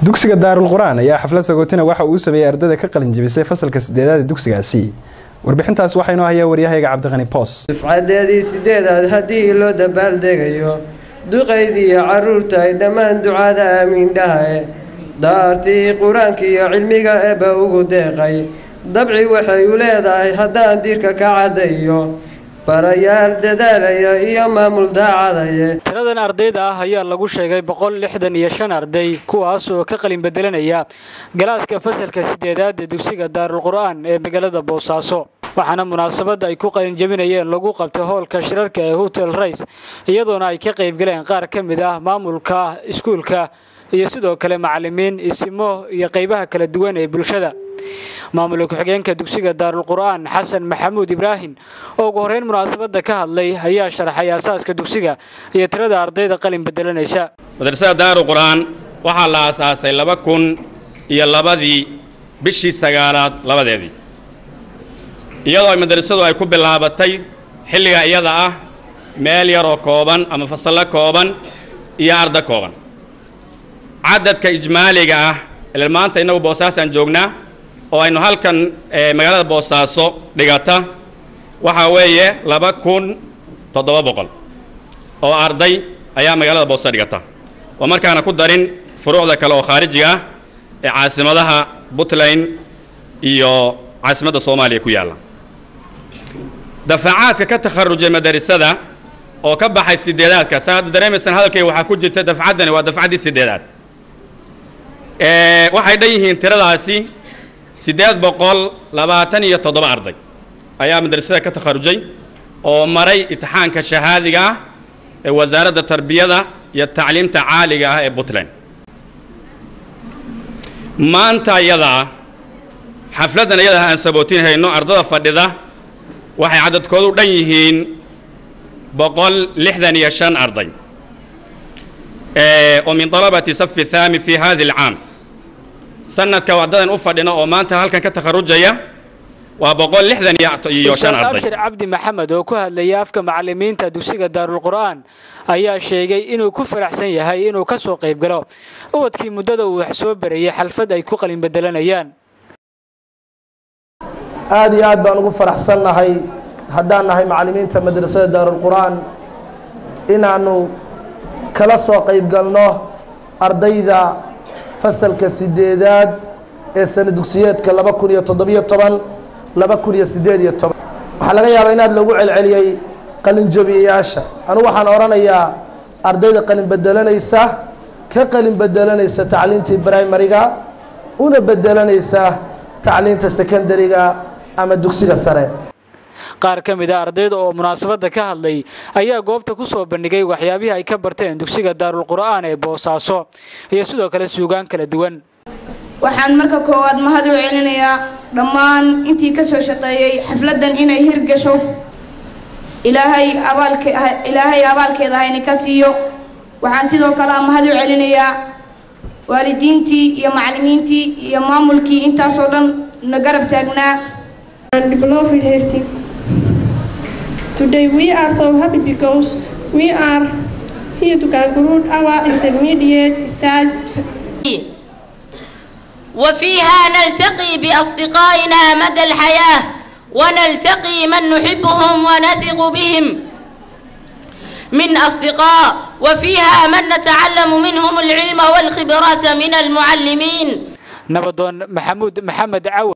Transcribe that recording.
dugsiga daarul qur-aan ayaa xaflad sagootina waxa uu sameeyey ardayda ka qalin jebisay fasalka sideedaad ee dugsigaasi warbixintaas waxaa inoo hayaa waryahayga cabdiqani boos dufcadeedii sideedaad haddii loo dabaaldegayo duqaydiiyo carruurta ay dhammaan ducada aamiindhahae daartii qur-aanka iyo cilmiga eebba ugu deeqay dabci waxay u leedahay haddaan diirka ka caddayo barayaal dadaalaya iyo maamul daacadaye tiradan ardayda ah ayaa lagu sheegay boqol lixdan iyo shan arday kuwaas oo ka qalin bedelanaya galaaska fasalka sideedaad ee dugsiga daarul qur-aan ee magaalada boosaaso waxaana munaasabadda ay ku qalin jebinayeen lagu qabtay hoolka shirarka ee hotel rays iyadoona ay ka qaybgaleen qaar ka mid ah maamulka iskuulka iyo sidoo kale macalimiin isimo iyo qaybaha kala duwan ee bulshada maamulka ku-xigeenka dugsiga daarul qur-aan xasan maxamuud ibraahim oo ugu horreyn munaasabadda ka hadlay ayaa sharaxay aasaaska dugsiga iyo tirada ardayda qalin bedelanaysa madrasada daarul qur-aan waxaa la aasaasay laba kun iyo labadii bishii sagaalaad labadeedii iyadoo ay madrasadu ay ku bilaabatay xilliga iyada ah meel yaroo kooban ama fasallo kooban iyo arda kooban cadadka ijmaaliga ah ilaa maanta innagu boosaasaan joognaa oo aynu halkan magaalada boosaaso dhigata waxaa weeye laba kun toddoba boqol oo arday ayaa magaalada boosa dhigata oo markaana ku darin furuucda kale oo khaarijiga ah ee caasimadaha puntland iyo caasimadda soomaaliya ku yaalla dafacaadka ka takharujay madarisada oo ka baxay sideedaadka saa hadda dareemaysaan hadalkayga waxaa ku jirta dafcaddani waa dafcaddii sideedaad waxay dhan yihiin tiradaasi siddeed boqol labaatan iyo toddoba arday ayaa madrasada ka takharujay oo maray imtixaanka shahaadiga ah ee wasaaradda tarbiyada iyo tacliimta caaliga ah ee puntland maanta iyadaa xafladdan iyadaah aan sabootin hayno ardada fadhida waxay cadadkoodu dhan yihiin boqol lixdan iyo shan arday oo min dalabati safi thaami fi hadi alcaam sanadka wadadan u fadhina oo maanta halkan ka takharujaya waa boqol lixdan iyo shan arday abshir cabdi maxamed oo ku hadlayay afka macalimiinta dugsiga daarul qur-aan ayaa sheegay inuu ku faraxsan yahay inuu ka soo qayb galo ubadkii muddada uu wax soo barayay xalfad ay ku qalin bedelanayaan aada iyo aad baan ugu faraxsannahay haddaan nahay macalimiinta madrasada daarul qur-aan inaanu kala soo qayb galno ardayda fasalka sideedaad ee sana dugsiyeedka laba kun iyo toddobiyo toban laba kun iyo siddeed iyo toban waxaa laga yaabaa inaad lagu celceliyey qalinjabiyayaasha anugu waxaan odhanayaa ardayda qalin bedelanaysa ka qalin bedelanaysa tacliintii brimariga una bedelanaysa tacliinta secondariga ama dugsiga sare qaar ka mid a ardayda oo munaasabadda ka hadlay ayaa goobta ku soo bandhigay waxyaabihii ay ka barteen dugsiga daarul qur-aan ee boosaaso iyo sidoo kale suugaan kala duwan waxaan marka koowaad mahad u celinayaa dhammaan intii ka soo shaqeeyey xafladdan inay hirgasho ilaahay abaalke ilaahay abaalkeeda hayni ka siiyo waxaan sidoo kale mahad u celinayaa waalidiintii iyo macallimiintii iyo maamulkii intaasoo dhan na garab taagnaa Today we are so happy because we are here to conclude our intermediate stage. وفيها نلتقي بأصدقائنا مدى الحياة ونلتقي من نحبهم ونثق بهم من أصدقاء وفيها من نتعلم منهم العلم والخبرات من المعلمين nabadoon maxamuud maxamed caw